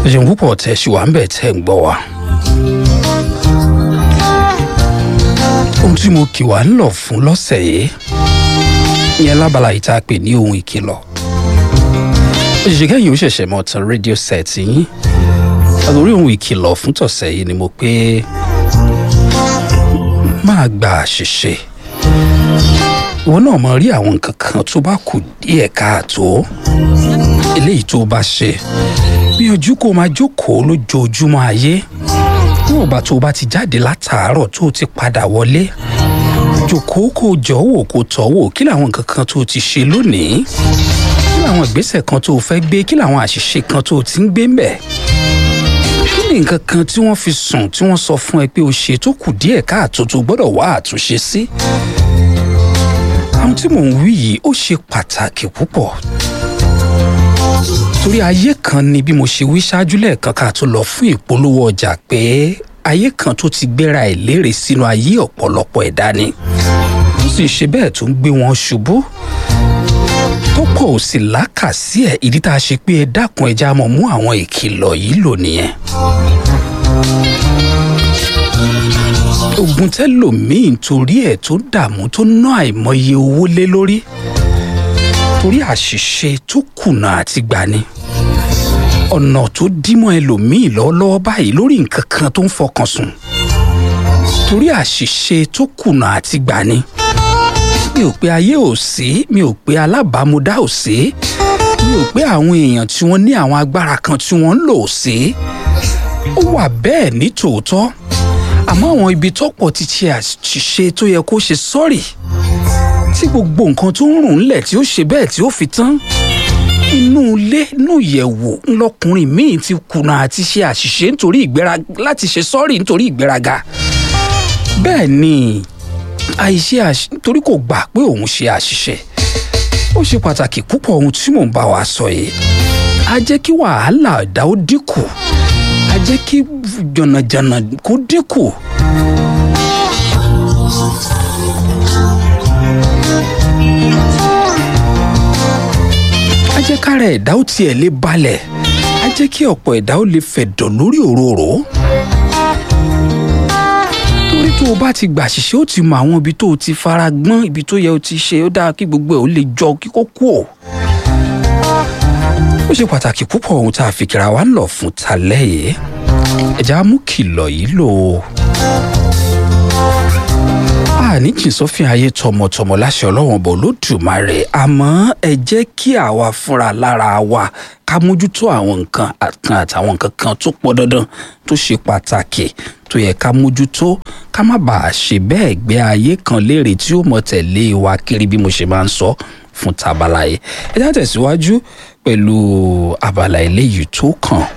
ṣeun púpọ̀ tẹ̀ ṣì wà ń bẹ̀ tẹ̀ ń gbọ́ wa. ohun tí mo kì wá ń lọ fún lọ́sẹ̀ yìí ìyẹn lábala yìí tá a pè ní ohun ìkìlọ̀ òṣìṣẹ́ kẹ́yìn ó ṣẹ̀ṣẹ̀ mọ̀ tán rédíò sẹ́ẹ̀tì yín àtòrí ohun ìkìlọ̀ fún tọ̀sẹ̀ yìí ni mo pé máa gba àṣìṣe ìwọ náà mọ rí àwọn nǹkan kan tó bá kù díẹ̀ káàtó eléyìí tó bá ṣe gbìyànjú kó máa jókòó lójoojúmọ́ ayé níwọ̀n bá tó bá ti jáde látàárọ̀ tó ti padà wọlé jókòó kó jọ wò kó tọ́ wò kí làwọn nǹkan kan tó ti ṣe lónìí kí làwọn ìgbésẹ̀ kan tó fẹ́ gbé kí làwọn àṣìṣe kan tó ti ń gbé ń bẹ̀ kí ni nǹkan kan tí wọ́n fi sùn tí wọ́n sọ fún ẹ pé o ṣe tó kù díẹ̀ káàtó tó gbọ́dọ̀ wá àtúnṣe sí àwọn tí mò ń wí yìí ó ṣe pàtàkì púpọ̀ torí ayé kan ni bí mo ṣe wí ṣáájú lẹ́ẹ̀kan ká tó lọ fún ìpolówó ọjà pé ayé kan tó ti gbéra ẹ̀ lérè sínú ayé ọ̀pọ̀lọpọ̀ ẹ̀dá ni ó sì ṣe bẹ́ẹ̀ tó ń gbé wọn ṣubú tó pọ̀ ò sì lákàsí ẹ̀ ìdí tá a ṣe pé ẹ dákun ẹja mọ̀ mú àwọn ìkìlọ̀ yìí lò nìyẹn. ogun tẹlòmíín torí ẹ̀ tó dààmú tó ná àìmọye owó lé lórí torí àṣìṣe tó kùnà àti gbani ọ̀nà tó dímọ̀ ẹlòmíín lọ́wọ́lọ́wọ́ báyìí lórí nǹkan kan tó ń fọkàn sùn torí àṣìṣe tó kùnà àti gbani mi ò pé ayé ò sí mi ò pé alábàámúdá ò sí mi ò pé àwọn èèyàn tí wọ́n ní àwọn agbára kan tí wọ́n ń lò sí ó wà bẹ́ẹ̀ ní tòótọ́ àmọ́ àwọn ibi tọ́pọ̀ ti ṣe àṣìṣe tó yẹ kó ṣe sọ́ọ̀rì tí gbogbo nǹkan tó ń rùn ńlẹ̀ tí ó ṣe bẹ́ẹ̀ tí ó fi tán inú ilé inú ìyẹ̀wò ńlọkùnrin míì ti kùnà àti ṣe àṣìṣe nítorí ìgbéraga láti ṣe sọ́ọ̀rì nítorí ìgbéraga bẹ́ẹ̀ ni àìṣe àṣìṣe nítorí kò gbà pé òun ṣe àṣìṣe ó ṣe pàtàkì púpọ̀ ohun tí mò ń bá wa sọ yìí á jẹ́ kí wàhálà ẹ̀dá ó dínkù á jẹ́ kí jọ̀nàjọ̀nà kó dínkù. á jẹ́ kára ẹ̀dá ó tiẹ̀ lè balẹ̀ á jẹ́ kí ọ̀pọ̀ ẹ̀dá ó lè fẹ̀dọ̀ lórí òróró torí tó o bá ti gbà ṣiṣẹ́ ó ti mọ àwọn ibi tó o ti fara gbọ́n ibi tó yẹ o ti ṣe ó dáa kí gbogbo ẹ̀ ó lè jọ kíkó kú ò. ó ṣe pàtàkì púpọ̀ ohun tá a fi kíra wa ń lọ fún talẹ́ yìí ẹ̀já mú kìlọ̀ yìí lò ó. àní jìn sófin ayé tọmọtọmọ láṣẹ ọlọ́wọ́n bọ̀ lódùmarè àmọ́ ẹ jẹ́ kí àwa fúnra lára wa ká mójútó àwọn nǹkan kan àtàwọn nǹkan kan tó pọ̀ dandan tó ṣe pàtàkì tó yẹ ká mójútó ká má bàa ṣe bẹ́ẹ̀ gbé ayé kan léèrè tí ó mọ̀ tẹ̀lé wa kiri bí mo ṣe máa ń sọ fún tabala yìí ẹ já tẹ̀síwájú pẹ̀lú abala eléyìí tó kàn.